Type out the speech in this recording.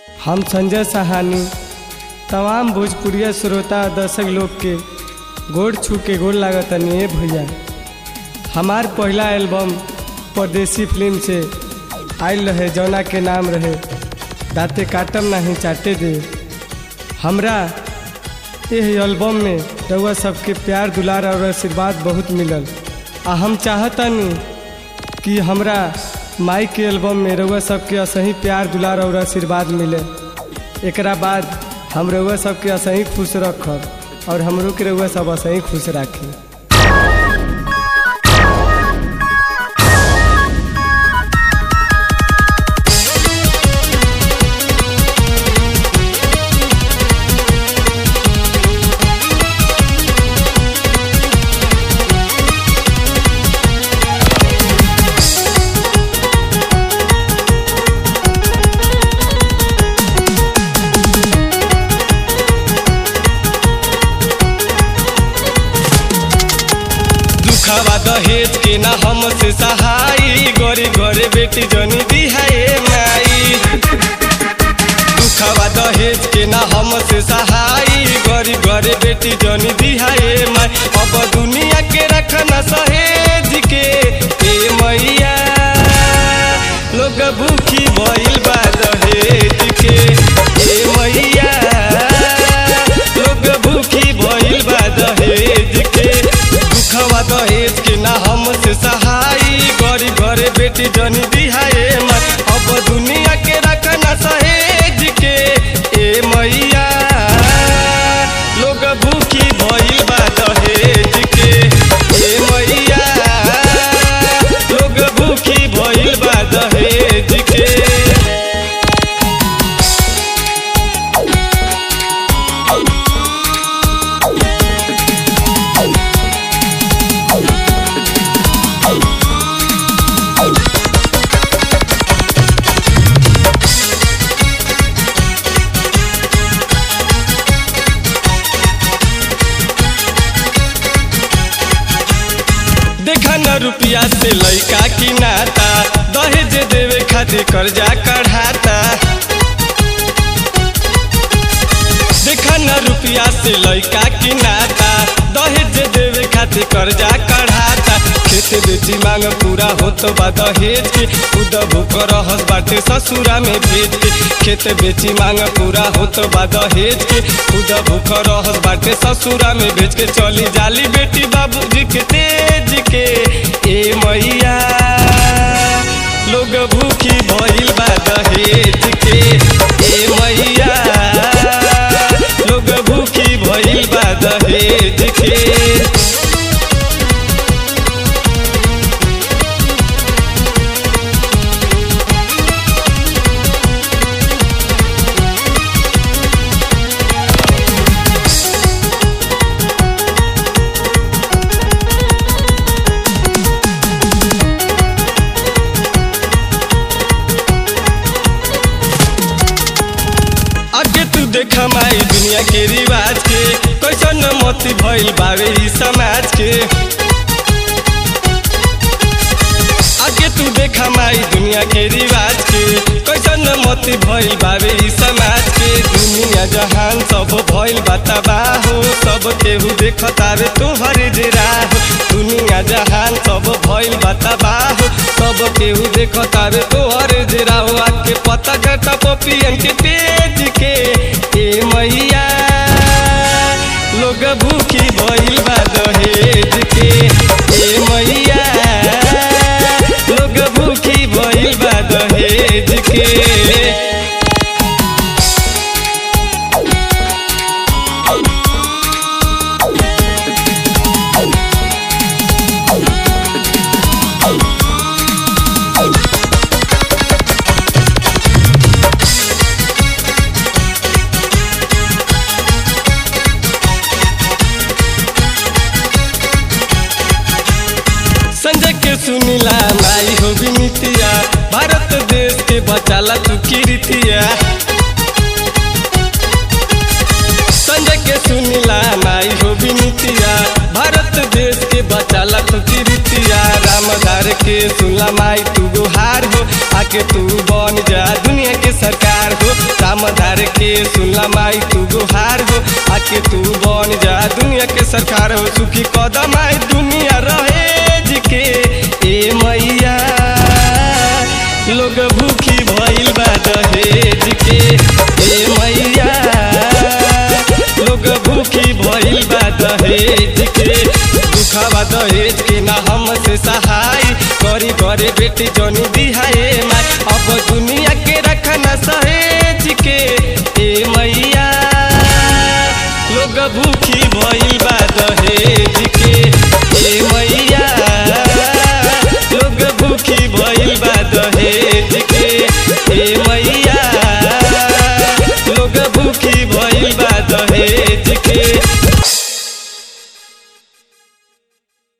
हम संजय सहानी तमाम भोजपुरिया श्रोता और दर्शक लोग के गोड़ छू के गोड़ लागतनी ए भैया हमार पहला एल्बम परदेसी फिल्म से आयल रहे जौना के नाम रहे दाते काटम नहीं चाटे दे हमरा यह एल्बम में रउआ सबके प्यार दुलार और आशीर्वाद बहुत मिलल आ हम चाहतनी कि हमरा माई के एल्बम में रउआ सबके असही प्यार दुलार और आशीर्वाद मिले एकरा बाद हम रउआ सबके असही खुश रखब और हमरो के रउआ सब असही खुश राखी दुखावा दहेज के ना हमसे सहाई गरी घरे बेटी जनी दिहाए माई दुखावा दहेज के ना हमसे सहाई गरी घरे बेटी जनी दिहाए माई अब दुनिया के रखना सहेज के ए मैया लोग भूखी भइल बा दहेज के ए मैया लोग भूखी भइल बा दहेज के दुखवा दहेज के ना हमसे सहाई गरी घरे बेटी जनी दिहाए मन अब दुनिया के रखना सहेज के ए मैया लोग भूखी भइल बा दहेज के ए मैया लोग भूखी भइल बा दहेज के देखा न रुपया से लइका की नाता दहेज देवे खातिर कर्जा कढ़ाता देखा न रुपया से लइका की नाता दहेज देवे खातिर कर्जा कढ़ाता खेत बेची मांग पूरा होत बा दहेज के खुद भूख रहस बाटे ससुरा में भेज के खेत बेची मांग पूरा होत बा दहेज के खुद भूख रहस बाटे ससुरा में भेज के चली जाली बेटी बाबूजी के तेज के ए मैया लोग भूखी भइल बा दहेज के ए मैया लोग भूखी भइल बा दहेज के आगे तू देख माई दुनिया के रिवाज के कैसन मती भइल बावे ई समाज के आगे तू देख माई दुनिया के रिवाज के कैसन मती भइल बावे ई समाज के दुनिया जहान सब भइल बा तबाह सब केहू देखता रे तोहर राह दुनिया जहान सब भइल बा तबाह सब केहू देखता रे तोहर राह आके पता गटा पपियन के तेज के ए मैया लोग भूखी भइल बा दहेज के ए मैया लोग भूखी भइल बा दहेज के संजय के सुनीला माई हो विनीतिया भारत देश के बचाला तू कीर्तिया संजय के सुनीला माई हो विनीतिया भारत देश के बचाला तू कीर्तिया रामदार के सुनला माई तू गुहार हो आके तू बन जा दुनिया दुनिया के सरकार हो दामदार के सुनला माई तू गुहार हो आके तू बन जा दुनिया के सरकार हो सुखी कदम आई दुनिया रहे जी के ए मैया लोग भूखी भइल बा दहेज के ए मैया लोग भूखी भइल बा दहेज के दुखावा दहेज के ना हमसे सहाय करी करे बेटी जनी दिहाए माय अब दुनिया के रखना सहेज के ए मैया लोग भूखी भइल बा दहेज के ए मैया लोग भूखी भइल बा दहेज के ए मैया लोग भूखी भइल बा दहेज